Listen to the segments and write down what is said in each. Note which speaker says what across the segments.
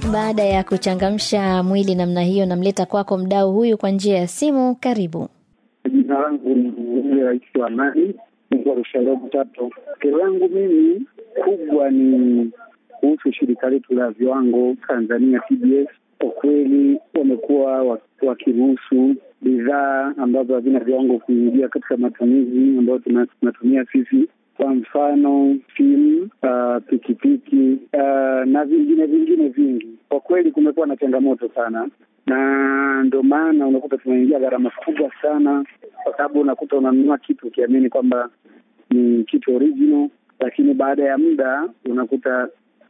Speaker 1: Baada ya kuchangamsha mwili namna hiyo, namleta kwako mdau huyu kwa njia ya simu. Karibu.
Speaker 2: Jina langu ni yule rais wa Amani Rusharogo Tatu. Kero yangu mimi kubwa ni kuhusu shirika letu la viwango Tanzania TBS. Kwa kweli wamekuwa wakiruhusu bidhaa ambazo havina viwango kuingia katika matumizi ambayo tunatumia sisi, kwa mfano simu, uh, pikipiki uh, na vingine vingine vingi. Kwa kweli kumekuwa na changamoto sana, na ndio maana unakuta tunaingia gharama kubwa sana, kwa sababu unakuta unanunua kitu ukiamini kwamba ni kitu original, lakini baada ya muda unakuta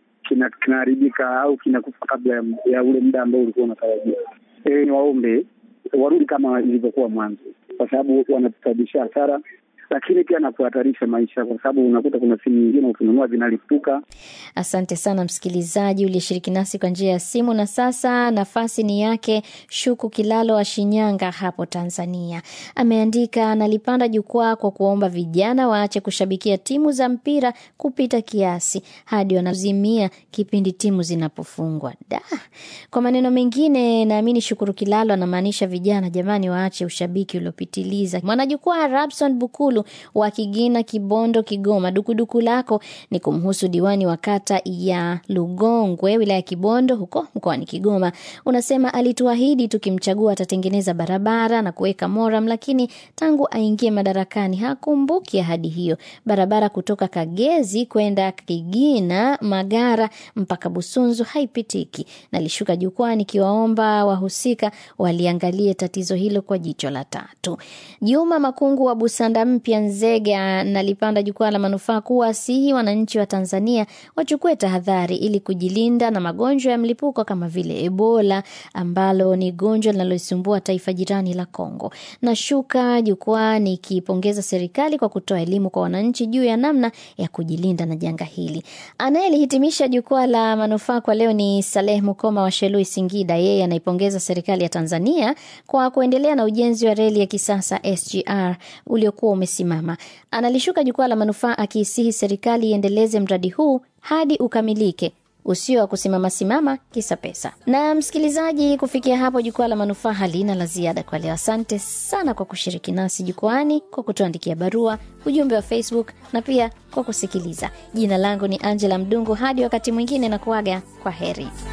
Speaker 2: kinaharibika au kinakufa kabla ya ule muda ambao ulikuwa unatarajia. E, ni waombe warudi kama ilivyokuwa mwanzo, kwa sababu wanatusababishia hasara, lakini pia na kuhatarisha maisha, kwa sababu unakuta kuna simu nyingine ukinunua zinalipuka.
Speaker 1: Asante sana msikilizaji uliyeshiriki nasi kwa njia ya simu. Na sasa nafasi ni yake Shuku Kilalo wa Shinyanga hapo Tanzania. Ameandika, analipanda jukwaa kwa kuomba vijana waache kushabikia timu za mpira kupita kiasi hadi wanazimia kipindi timu zinapofungwa. Da, kwa maneno mengine, naamini Shukuru Kilalo anamaanisha vijana, jamani, waache ushabiki uliopitiliza. Mwanajukwaa Rabson Bukulu wa Kigina, Kibondo, Kigoma, dukuduku lako ni kumhusu diwani wa kata ya Lugongwe wilaya ya Kibondo huko mkoani Kigoma. Unasema alituahidi tukimchagua atatengeneza barabara na kuweka moram, lakini tangu aingie madarakani hakumbuki ahadi hiyo. Barabara kutoka Kagezi kwenda Kigina, Magara mpaka Busunzu haipitiki. Nalishuka jukwaa nikiwaomba wahusika waliangalie tatizo hilo kwa jicho la tatu. Juma Makungu wa Busanda mpya Nzega nalipanda jukwaa la manufaa kuwasihi wananchi wa Tanzania wachukue tahadhari ili kujilinda na magonjwa ya mlipuko kama vile Ebola ambalo ni gonjwa linaloisumbua taifa jirani la Kongo. Nashuka jukwaa nikipongeza serikali kwa kutoa elimu kwa wananchi juu ya namna ya kujilinda na janga hili. Anayelihitimisha jukwaa la manufaa kwa leo ni Saleh Mukoma wa Shelui, Singida. Yeye anaipongeza serikali ya Tanzania kwa kuendelea na ujenzi wa reli ya kisasa SGR uliokuwa umesimama. Analishuka jukwaa la manufaa akiisihi serikali iendeleze mradi huu hadi ukamilike usio wa kusimama simama kisa pesa. Na msikilizaji, kufikia hapo jukwaa la manufaa halina la ziada kwa leo. Asante sana kwa kushiriki nasi jukwani, kwa kutuandikia barua, ujumbe wa Facebook na pia kwa kusikiliza. Jina langu ni Angela Mdungu. Hadi wakati mwingine, na kuaga kwa heri.